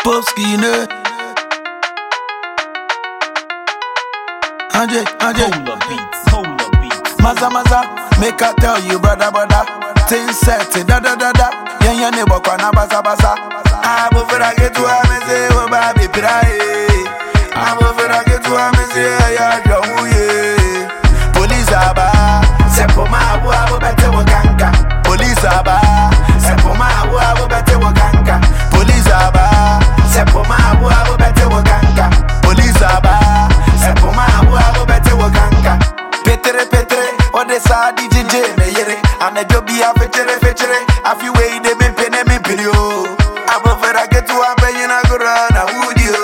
Popski ne. Anje, anje. Polar beats, polar beats. Maza maza, make I tell you, brother, brother. Things set, da da da da. Yen yen ne bokwa na basa basa. Abo fera get to ameze, wo ba be pirae. Abo fera get to ameze, ya jamuye. Police aba, sepo ma abu abu bete wo kanka. Police aba, sepo ma abu abu bete wo kanka. Police aba, sepo ma abu abu bete wo kanka. Police aba, sepo ma abu abu bete wo kanka. Petere petere, ode sa di DJ me yere. Anajo bi a fetere fetere, afi we de me pene me pirio. Abo fera get to abe yina gora na wudio.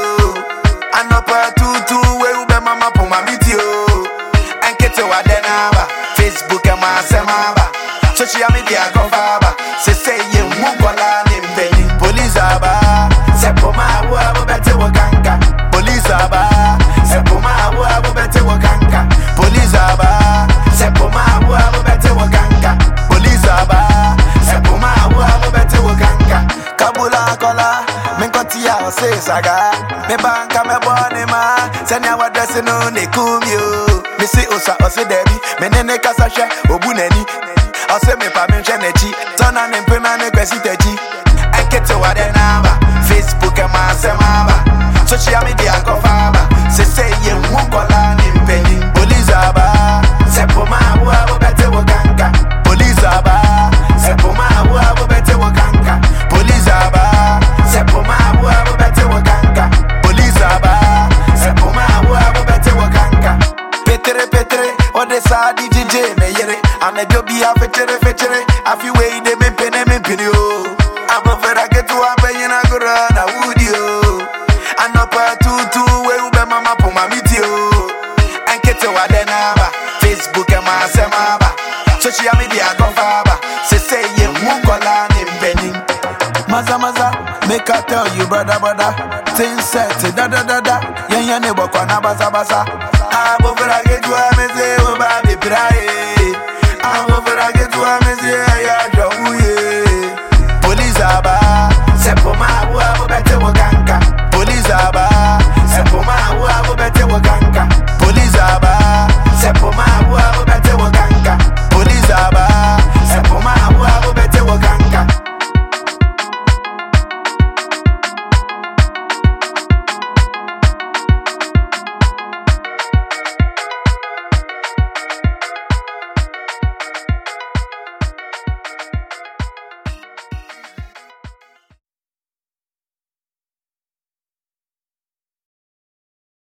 Anopa tutu we ube mama po mamitio. Enkete wa denaba, Facebook e ma semaba. Social media confaba, se se ye mukola ni mbeni. Police aba, sepo ma abu abu bete wo kanka. Police aba, sepo ma abu abu bete wo kanka. Police aba, sepo ma abu abu bete wo kanka. Police aba, sepo ma abu abu bete wo kanka. Kabula kola, minkoti ya ose saga. Me banka me bone ma, senya wa dressing no ne kumyo. Me si osa ose debi, me nene kasa hwe obu nani. Ose me pa me hwe n'akyi, tɔna ne mpema ne kwasi takyi. Ɛnkete wa de n'aba, Facebook ɛma asɛm aba. Social media nkɔfa aba, sese yɛ nhu nkɔla ne mpanyin. Police aba, sɛpo ma abo abo bɛte wo kanka. Police aba, sɛpo ma abo abo bɛte wo kanka. Police aba, sɛpo ma abo abo bɛte wo kanka. Police aba, sɛpo ma abo abo bɛte wo kanka. Petere petere, ode sa di DJ me yere. Anajo bi a fetere fetere, afi we de me pene me pene o. Abo fera get to a na gora na wudio. Anopa tutu we ube mama po mamiti o. Enkete wa de naba, Facebook e ma semaba. Social media confaba, se say ye mukola ni mbeni. Maza maza, make I tell you brother brother. Things set, da da da da. Yen yen ne bokwa na basa basa. Abo fera get to a meze wo ba be pirae. Abo fera get to a meze ya